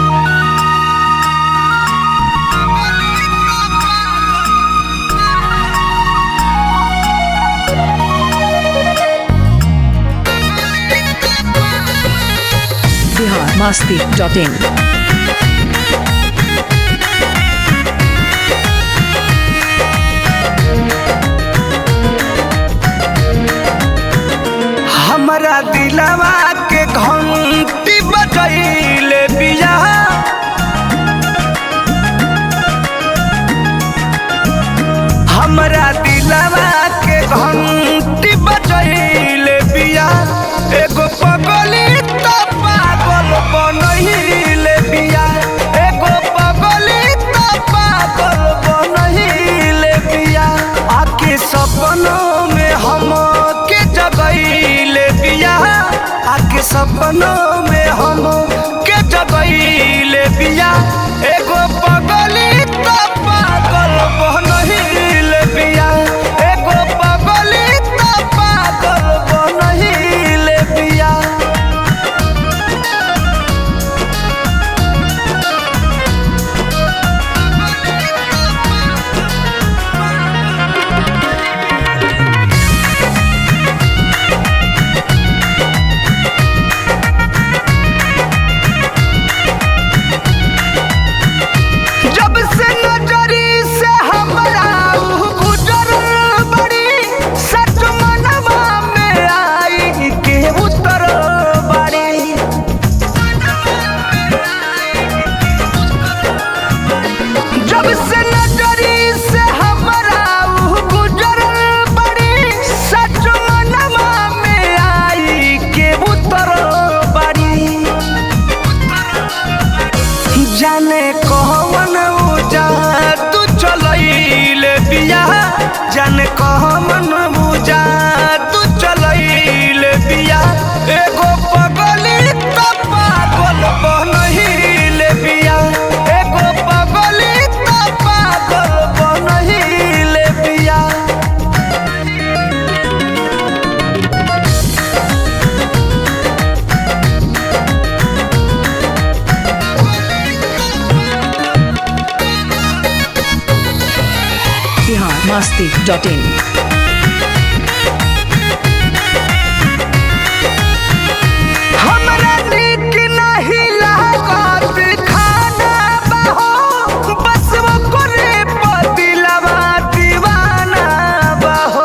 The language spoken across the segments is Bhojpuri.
बिहार मस्ती डॉट इन हमरा दिलवा के घंटी बजैले बिया हमरा दिलवा के घंटी बजैले बिया एगो पगली तो पागल बनहिले बिया एगो पगली तो पागल बनहिले बिया आके सपनों में हम के जगैले बिया आके सपनों में हम के जगैले बिया एगो पगली तो पागल बनहिले बिया एगो पगली तो पागल बनहिले बिया जब से नजरी से हमरा ऊ गुजरल बड़ी सच मनवा में आई के उतरल बड़ी जब से नजरी से हमरा ऊ गुजरल बड़ी सच मनवा में आई के उतरल बड़ी जाने कहवन उजा तू चलैले बिया जाने कहवन उजा तू चलैले बिया एगो पगली तो पागल बनहिले बिया एगो पगली तो पागल बनहिले बिया बिहार मस्ती डॉट इन हमरा नीक नहीं लागत खाना बहो बस वो करे पतिलवा दीवाना बहो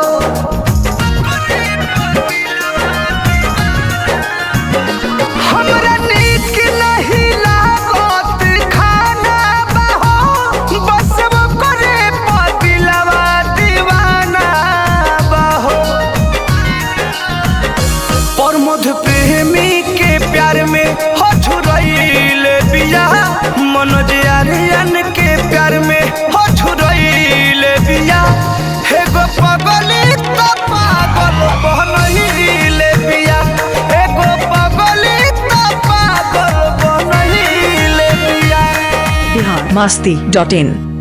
हमरा नीक नहीं लागत खाना बहो बस वो करे पतिलवा दीवाना बहो प्रमोद प्रेमी के प्यार में हो छुरैले बिया मनोज आर्यन के प्यार में हो छुरैले बिया एगो पगली तो पागल बनहिले बिया एगो पगली तो पागल बनहिले बिया बिहार मस्ती डॉट इन